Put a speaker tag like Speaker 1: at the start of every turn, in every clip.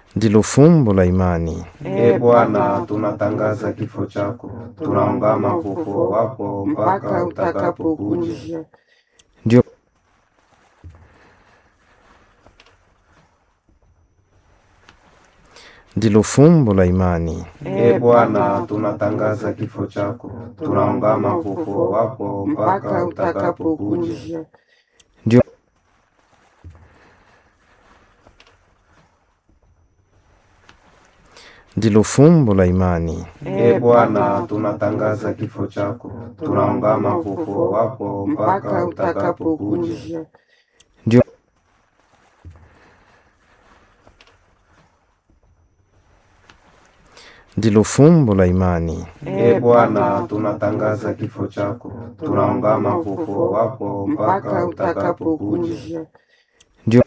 Speaker 1: ndilo fumbo la imani.
Speaker 2: E Bwana, tunatangaza kifo chako, tunaungama ufufuo wako mpaka utakapokuja.
Speaker 1: Ndio ndilo fumbo la imani.
Speaker 2: E Bwana, tunatangaza kifo chako, tunaungama ufufuo wako mpaka utakapokuja.
Speaker 1: Ndio ndilo fumbo la imani.
Speaker 2: E Bwana, tunatangaza kifo chako, tunaungama ufufuo wako mpaka utakapokuja.
Speaker 1: Ndio ndilo fumbo la imani.
Speaker 2: E Bwana, tunatangaza kifo chako, tunaungama ufufuo wako mpaka utakapokuja.
Speaker 1: Ndio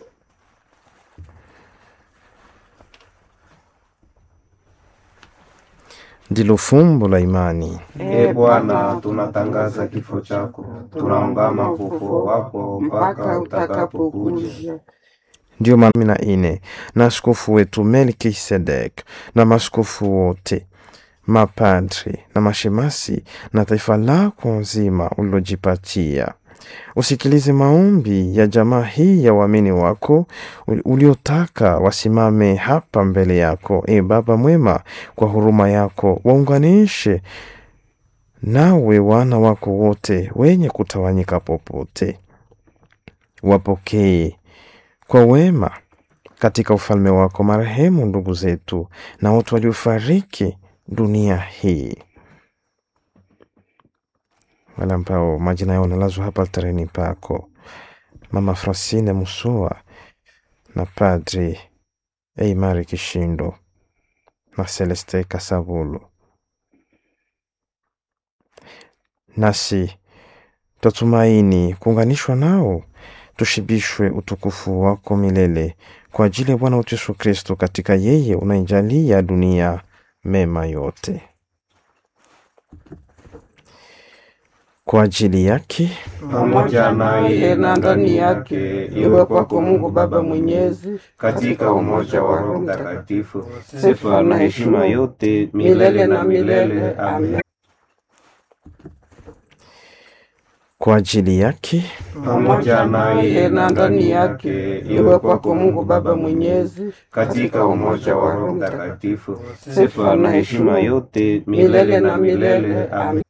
Speaker 1: ndilo fumbo la imani.
Speaker 2: E Bwana, tunatangaza kifo chako, tunaungama ufufuo wako mpaka utakapokuja.
Speaker 1: Ndiyo maana kumi na nne na askofu wetu Melkisedek na maskofu wote, mapadri na mashemasi na taifa lako nzima ulilojipatia, usikilize maombi ya jamaa hii ya waamini wako uliotaka wasimame hapa mbele yako. E Baba mwema, kwa huruma yako waunganishe nawe wana wako wote wenye kutawanyika popote, wapokee kwa wema katika ufalme wako marehemu ndugu zetu na watu waliofariki dunia hii, wale ambao majina yao nalazwa hapa altareni pako, Mama Francine Musua na Padri Eimari Kishindo na Celeste Kasabulu. Nasi twatumaini kuunganishwa nao tushibishwe utukufu wako milele kwa ajili ya Bwana wetu Yesu Kristo, katika yeye unaijalia dunia mema yote. Kwa ajili yake
Speaker 2: pamoja naye na ndani yake, iwe kwako Mungu Baba Mwenyezi, katika umoja wa Roho Mtakatifu, sifa na heshima yote milele na milele. Amen.
Speaker 1: kwa ajili yake
Speaker 2: pamoja naye na ndani yake, iwe kwako Mungu Baba Mwenyezi, katika umoja wa Roho Mtakatifu, sifa na heshima yote milele na milele. Amen.